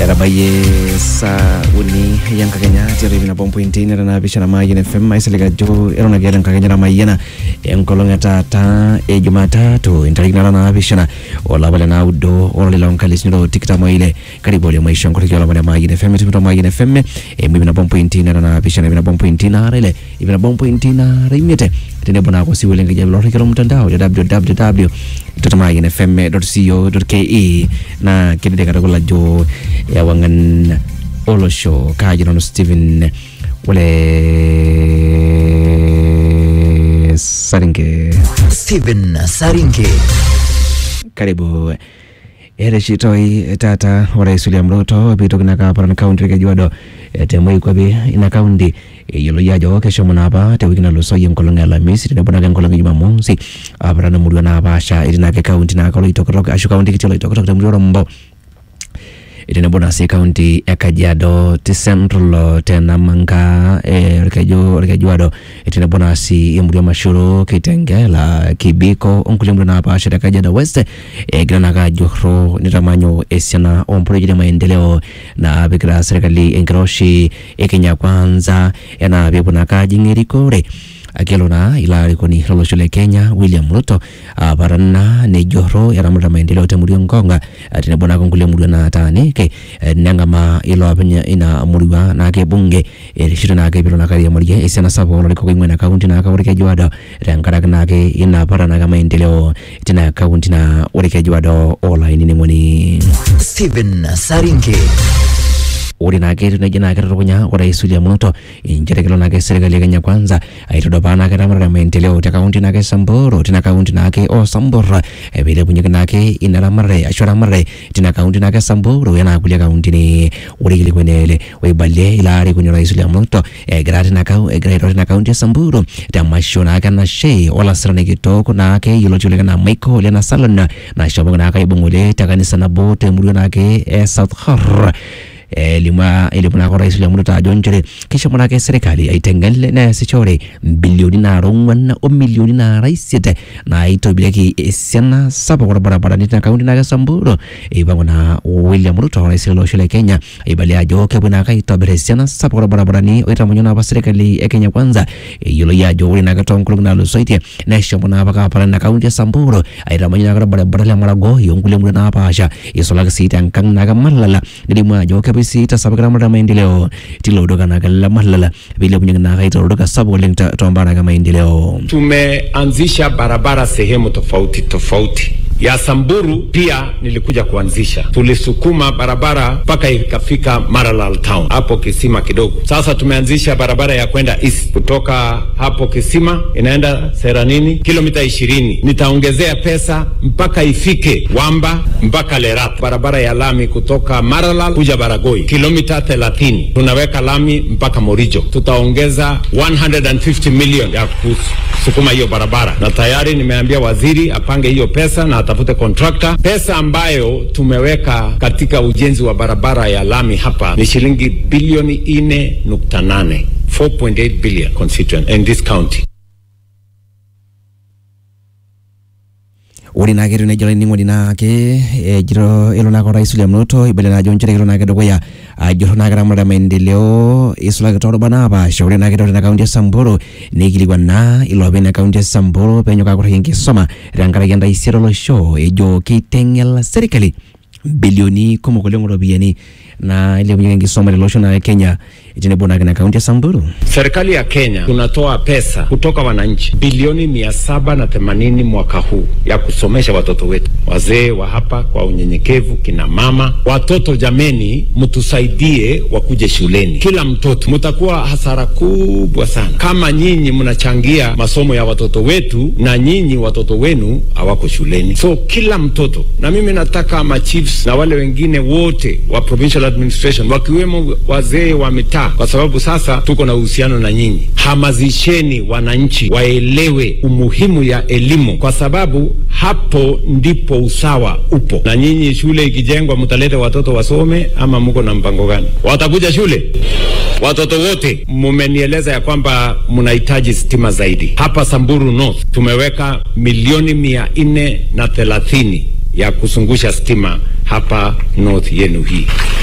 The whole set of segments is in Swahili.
etabayie saa uni enkakenya tiatua nabo mpointi natanapishana mayian fm aiisilig ajo eton ake eeta enkakenya namayiana enkolong e taata e jumatatu entariki nara naapishana olapa le naudo olari loonkalifuni tikitam oile karibu ole maisho nkoriki olapa le mayian fm etumito mayian fm emu ip nabo mpointi natanapishana ip nabo mpointi naara ile ip nabo mpointi naara imiet tenebo naa kosiwuo lenkijape lorriki lomtandao le www mayianfm.co.ke naa kidede katukul ajo ewang'an olosho kaajo nanu Stephen ole Saringe Stephen Saringe. karibu ereshitoi tata orais William Ruto piitoki naa kaaparan kaunti orkejuado eh, temoikwapi ina kaunti eyioloi ajo keshomo naapa tewiki nalusoyie enkolong e alamisi tenebo naake enkolong e jumamosi aparan emurua naapaasha etii naake kaunti naake oloitokitok ashu kaunti kiti oloitokitok temurua orombo tenebo naa sii kaunti e kajiado te central te namanga eh, orkeju orkejuado tenebo naa sii emurua mashuru kitengela kibiko onkulie murua napaasha te kajiado west egira naake ajurro nitamanyu esiana omprojekti e maendeleo naapikita serkali enkiroshi e kenya kwanza enaa peepuo naake ajing erikore akelo naa ilo arikoni lolosho le kenya william ruto aparan naa nejorro eramatita maendeleo temurua nkonga eh, tenebo naake nkulie murua nataaniki eh, neng'amaa ilo openy ina murua naake bunge erishito naake piilo naake airiamarie esiana sapuk olarikok oing'ua ina kaunti naake orkejuado tenkaraki naake ina para naake maendeleo tina kaunti na orkejuado olainining'oni Stephen Saringe. ore naake etiu nejia naa ketutukunya orais William Ruto inchere kelo naake serkali e Kenya kwanza aitudupaa naake eramatare maendeleo te kaunti naake Samburu tina kaunti naake o Sambur eh, piilepunyeki naake ina ramatare ashu eramatare tina kaunti naake Samburu enaa kulie kauntini ore kilikuani ele oibalie ilo arikoni orais William Ruto egira tina kau egira airo tina kaunti e Samburu temasho naake nashe olasirani kitok naake yioloti oleng enaa Michael Lena Salon nashomoki naake aibung' ng'ole te kanisa nabo temurua naake e South Horr elimu elimu naake orais William Ruto ajo nchere kishomo naake serkali aiteng'en neesishore bilioni naara ong'wan o milioni naara isiet naitobirieki esiana sapuk orbarabarani tina kaunti naake Samburu eipang'u naa William Ruto orais lolosho le Kenya aibalia ajo kepuo naake aitobir esiana sapuk orbarabarani oitamanyu naapa serkali e Kenya kwanza eyioloi ajo ore naake toonkolong'i naatulusoitie neshomo naapa kaparan ina kaunti e Samburu aitamanyu naake orbaribara le Maragoi onkulie murua napaasha isulaki sii tenkang' naake Malala nelimu ajo kepuo sii aitasapuk eramatare maendeleo tilo olduka naake le Malala piilepunyeki naake aitaa olduka sapuk oleng to- tombaa naake maendeleo Tumeanzisha barabara sehemu tofauti tofauti. Ya Samburu pia nilikuja kuanzisha, tulisukuma barabara mpaka ikafika Maralal town hapo kisima kidogo. Sasa tumeanzisha barabara ya kwenda east kutoka hapo kisima inaenda Seranini kilomita ishirini. Nitaongezea pesa mpaka ifike Wamba mpaka Lerat. Barabara ya lami kutoka Maralal kuja Baragoi kilomita 30. Tunaweka lami mpaka Morijo. Tutaongeza 150 million ya kusukuma hiyo barabara, na tayari nimeambia waziri apange hiyo pesa na atafute contractor. Pesa ambayo tumeweka katika ujenzi wa barabara ya lami hapa ni shilingi bilioni 4.8 4.8 billion constituent in this county. ore naake etiu nejia olainining'oni naake ejito elo naake orais William Ruto ibalia naa ajo nchere kelo naake dukuya ajurro naake eramatare maendeleo isulaki toorubat naapaasha ore naake tina kaunti e Samburu neikilikuan naa iloopeny ina kaunti e Samburu peenyok akurraki enkisuma tenkaraki entaisere olosho ejo keiteng'el serkali bilioni kumok oleng oropiyiani naa ilepunyeki enkisuma tele naa le Kenya tenebo naake ina kaunti e Samburu Serikali ya Kenya tunatoa pesa kutoka wananchi bilioni mia saba na themanini mwaka huu ya kusomesha watoto wetu, wazee wa hapa kwa unyenyekevu, kina mama, watoto. Jameni, mtusaidie wakuje shuleni, kila mtoto. Mtakuwa hasara kubwa sana kama nyinyi mnachangia masomo ya watoto wetu na nyinyi watoto wenu hawako shuleni. So kila mtoto, na mimi nataka ma chiefs na wale wengine wote wa provincial administration wakiwemo wazee wa mitaa, kwa sababu sasa tuko na uhusiano na nyinyi. Hamazisheni wananchi waelewe umuhimu ya elimu, kwa sababu hapo ndipo usawa upo. Na nyinyi shule ikijengwa, mtalete watoto wasome ama mko na mpango gani? Watakuja shule watoto wote? Mumenieleza ya kwamba mnahitaji stima zaidi. Hapa Samburu North tumeweka milioni mia nne na thelathini ya kuzungusha stima hapa north yenu hii.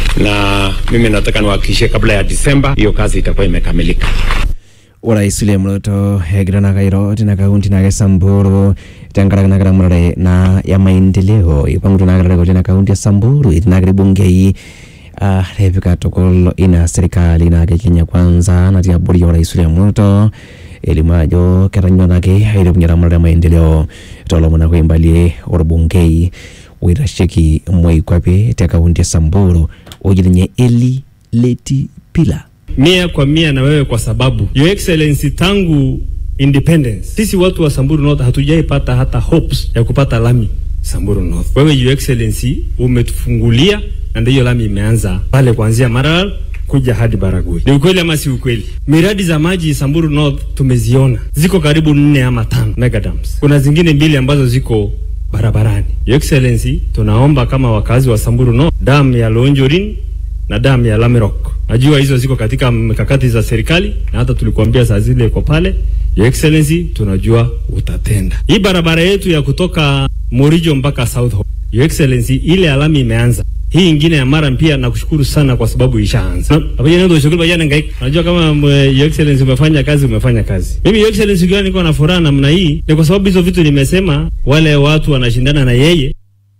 na mimi nataka niwahakikishie kabla ya Disemba hiyo kazi itakuwa imekamilika. orais william ruto egira na kairo tina kaunti nake samburu tenkaraki nakira murare na ya maendeleo ipangutu nakira tina kaunti ya samburu iti nakiri bungei uh, repika tukul ina serikali nake kenya kwanza natii abori ya orais william ruto elimu ajo ketanyua nake ailepunyie murare ya maendeleo tolomon ake oimbalie orbungei oitasheki moikwape te kaunti ya samburu oji ninye eli leti pila mia kwa mia na wewe kwa sababu Your Excellency tangu independence sisi watu wa Samburu North hatujaipata hata hopes ya kupata lami Samburu North. Wewe Your Excellency umetufungulia na ndio lami imeanza pale kuanzia Maralal kuja hadi Baragoi. Ni ukweli ama si ukweli? Miradi za maji Samburu North tumeziona, ziko karibu nne ama tano mega dams. Kuna zingine mbili ambazo ziko barabarani. Your Excellency, tunaomba kama wakazi wa Samburu North, dam ya Lonjorin na damu ya Lamerok. Najua hizo ziko katika mikakati za serikali na hata tulikuambia saa zile iko pale. Your Excellency, tunajua utatenda. Hii barabara yetu ya kutoka Morijo mpaka South Hall. Your Excellency, ile alami imeanza. Hii ingine ya Maram pia nakushukuru sana kwa sababu ishaanza. Na- Hapa jana ndio shughuli bajana ngai. Najua kama mwe, Your Excellency umefanya kazi umefanya kazi. Mimi Your Excellency ukiwa niko na furaha namna hii ni kwa sababu hizo vitu nimesema wale watu wanashindana na yeye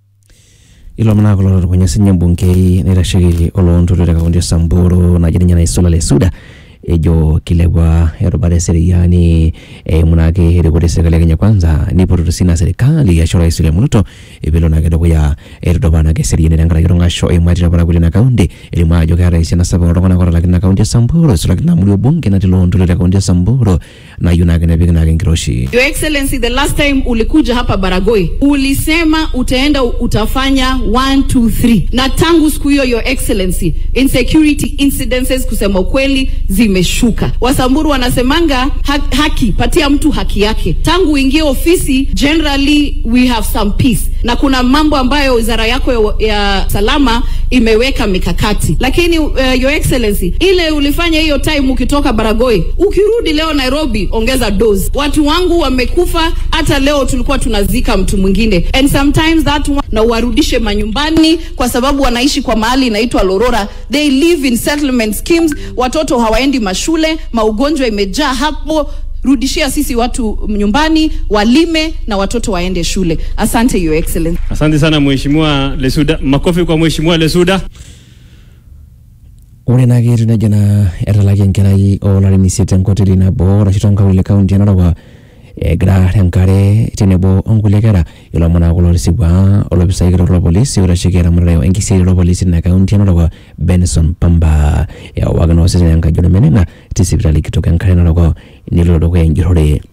ilomon kulo kwenye sinye bungei naitasheki oloontoluo te kaunti ya samburu naji ninye naisula lesuda ejo kilepwa erubata eseriani eimu naake erikore serikali ya kenya kwanza nipototo sina serikali ashu rais william ruto epelo naake dukuya etudupa naake eseriani tenkaraki tong'asho eimu ati tapala kulie na kaunti elimu ajo keeta esiana sapuk oltung'anak otalakini na kaunti ya samburu isulaki na muli obunge natii loontoluo te kaunti ya samburu nayieu naake nepiki naake enkiroshi Your Excellency, the last time ulikuja hapa Baragoi ulisema utaenda utafanya 1 2 3 na tangu siku hiyo Your Excellency, insecurity incidences kusema ukweli zimeshuka. Wasamburu wanasemanga ha haki, patia mtu haki yake. Tangu uingie ofisi, generally we have some peace, na kuna mambo ambayo wizara yako ya, ya salama imeweka mikakati, lakini uh, Your Excellency, ile ulifanya hiyo time ukitoka Baragoi, ukirudi leo Nairobi, ongeza dose. Watu wangu wamekufa, hata leo tulikuwa tunazika mtu mwingine, and sometimes that one, na uwarudishe manyumbani, kwa sababu wanaishi kwa mahali inaitwa Lorora, they live in settlement schemes, watoto hawaendi mashule, maugonjwa imejaa hapo. Rudishia sisi watu nyumbani, walime na watoto waende shule. Asante Your Excellency. Asante sana Mheshimiwa Lesuda. Makofi kwa Mheshimiwa Lesuda. ore naake etiu nejia naa etalaki enkerai oolarin isiet tenkoteli nabo arashu tonkaulele kaunti e narok egira tenkare tenebo onkulie kera ilomon aa kulo tisipua olopisai kitok lopolisi oitasheki eramatare enkisiaai lopolisi tina kaunti e narok benson pamba ewaki naa osesen enkaji ormeneng'a tesipitali kitok enkare narok nelo dukuya enjurrore